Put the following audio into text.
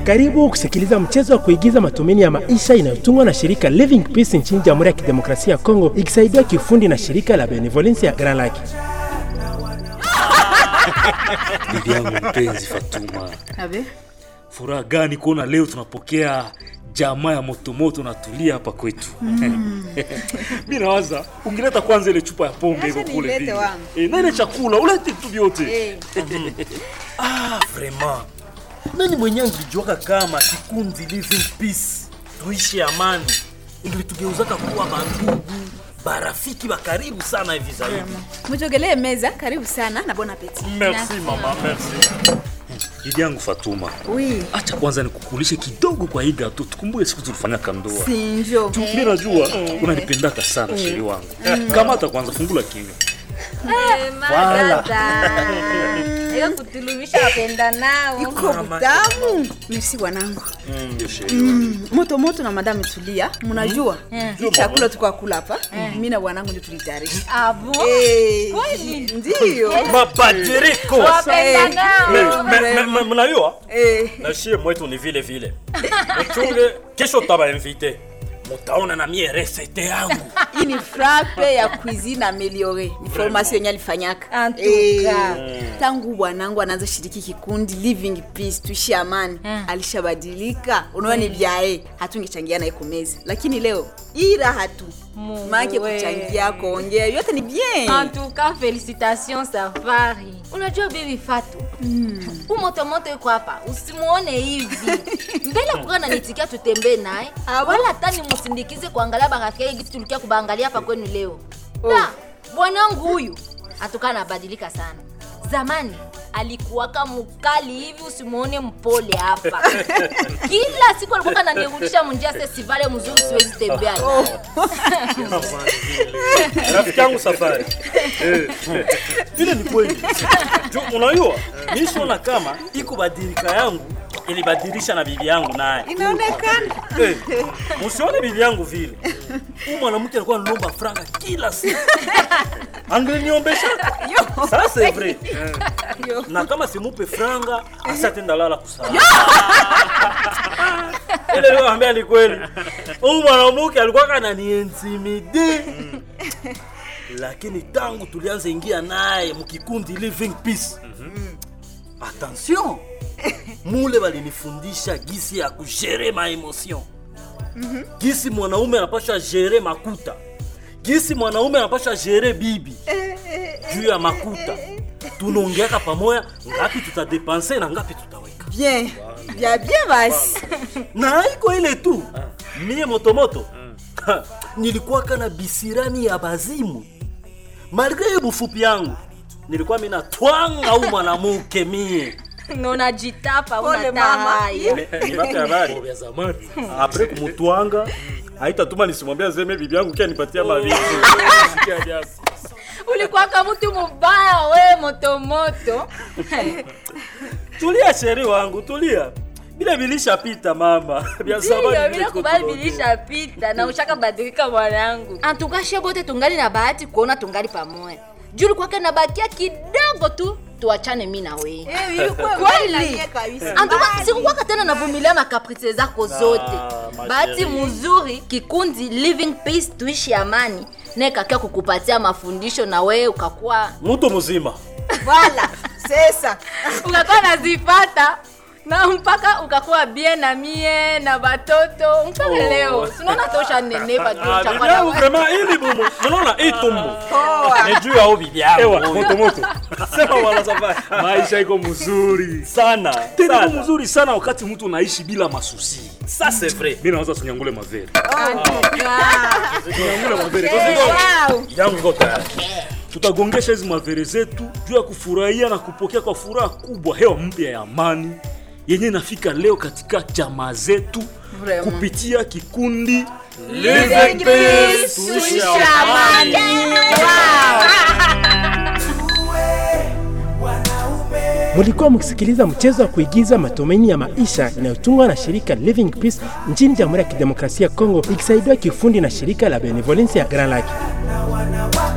Karibu kusikiliza mchezo wa kuigiza matumaini ya maisha inayotungwa na shirika Living Peace nchini Jamhuri ya Kidemokrasia ya Kongo ikisaidiwa kiufundi na shirika la Benevolence ya Grand Lake. Bibi yangu mpenzi Fatuma, Abe, furaha gani kuona leo tunapokea jamaa ya motomoto na tulia hapa kwetu. mi nawaza ungeleta kwanza ile chupa ya pombe iko Acha kule nilete vile. wangu. Eh, na ile chakula ulete vitu vyote. eh, Ah, vraiment. Nani mwenye angelijuaka kama kikundi Living Peace tuishi amani ingilitugeuzaka kuwa bandugu barafiki wa karibu sana hivi zaidi. mjogelee meza. Karibu sana na bon appetit. Merci mama, merci. Bibi yangu Fatuma, Oui, acha kwanza nikukulishe kidogo kwa hii gato, tukumbuke siku tulifanyaka ndoa. sinjo. Mi najua unanipendaka sana sheri wangu. Kamata kwanza, fungula kinywa. Hiyo kutulumisha wapenda nao. Iko butamu. Merci wanangu. Ndio sheri wangu. Mm, moto moto na madame Tulia, mnajua hii chakula tuko kula hapa, mimi na bwanangu ndio tulitayarisha. Ah bon? Eh, Kweli? Ndio. Mabadiriko. Wapenda nao. Me- me- me- Mnajua Eh, na shie mwetu ni vile vile. Mchunge kesho taba invite. Mutaona na mie resete yangu. hii ni frappe ya cuisine ameliore, ni formation yenye alifanyaka. En tout cas. tangu bwanangu anaanza shiriki kikundi Living Peace tuishi amani, alishabadilika. Unaona ni vyae, hatungechangia naye kumeza, lakini leo hii raha tu Mungu make we. kuchangia kuongea yote ni bien. En tout cas, félicitations Safari. Unajua bibi Fatu. Mm. Umotomoto yuko hapa. Usimuone hivi. Mbele kuka nanitikia tutembee naye. Ah, bon? Wala hata nimusindikize kuangalia barafiki yake kitu tulikia kubaangalia hapa kwenu leo. Na bwanangu huyu atukaa anabadilika sana. Zamani alikuwaka mkali hivi, usimuone mpole hapa. Kila siku alikuwa ananirudisha munjia sesivale mzuri, siwezi tembea naye. rafiki yangu safari Eh, vile ni kweli Ju- unajua nisiona kama iko badilika yangu ilibadilisha na bibi yangu naye Inaonekana Eh, musione bibi yangu vile huyu mwanamke alikuwa analomba franga kila siku angeliniombesha sasa c'est vrai na kama simupe franga asatenda lala kusala ile leo ambia ni kweli huyu mwanamke alikuwa kananiintimide lakini tangu tulianza ingia naye mkikundi living peace attention mule balinifundisha gisi ya kujere ma emotion gisi mwanaume anapasha jere makuta gisi mwanaume anapasha jere bibi juu ya makuta tunaongeaka pamoja ngapi tutadepanse na ngapi tutaweka bien bya bien basi. na haiko ile tu mie motomoto Ha, nilikuwaka na bisirani ya bazimu malgre ye bufupi yangu nilikuwa mina twanga au mwanamuke mie Na unajitapa Pole, una mama. haya. nipate habari Ya zamani. apre kumutwanga haitatuma nisimwambia zeme bibi yangu kia nipatia mavitu ulikuwa kama mtu mubaya we motomoto tulia sheri wangu tulia bila vilishapita mama vya zamani ndiyo vile vile tuko kubali tunaongea. vilishapita na ushaka badilika mwanangu antukashe bote tungali na bahati kuona tungali pamoja juu ulikuwake na bakia kidogo tu tuachane mi na weye kweli antuka sikukwaka tena navumilia makaprice zako zote ma bahati chérie. mzuri kikundi living peace tuishi amani nekakia kukupatia mafundisho na wewe ukakuwa mtu mzima Voilà, sasa ukakuwa nazipata na mpaka ukakuwa bien na mie na batoto mpaka leo sinaona tosha nenepa juu Ah, cha bibi kwa na yangu wewe. vraiment ili bumu unaona hii tumbo poa. ni juu ya huyu bibi Ewa, yangu moto moto. sema wala safari Maisha iko mzuri. sana Tena iko sana mzuri sana wakati mtu unaishi bila masusi. ça c'est vrai Mimi naweza tunyangule mavere. Ah, Tunyangule mavere. wow. yangu iko tayari Tutagongesha hizi mavere zetu juu ya kufurahia na kupokea kwa furaha kubwa hewa mpya ya amani yenye inafika leo katika jamaa zetu Vraiment. kupitia kikundi Living peace, tuishi amani. Mulikuwa mkisikiliza mchezo wa kuigiza matumaini ya maisha inayotungwa na shirika Living Peace nchini Jamhuri ya Kidemokrasia ya Kongo ikisaidiwa kiufundi na shirika la Benevolence ya Grand Lake.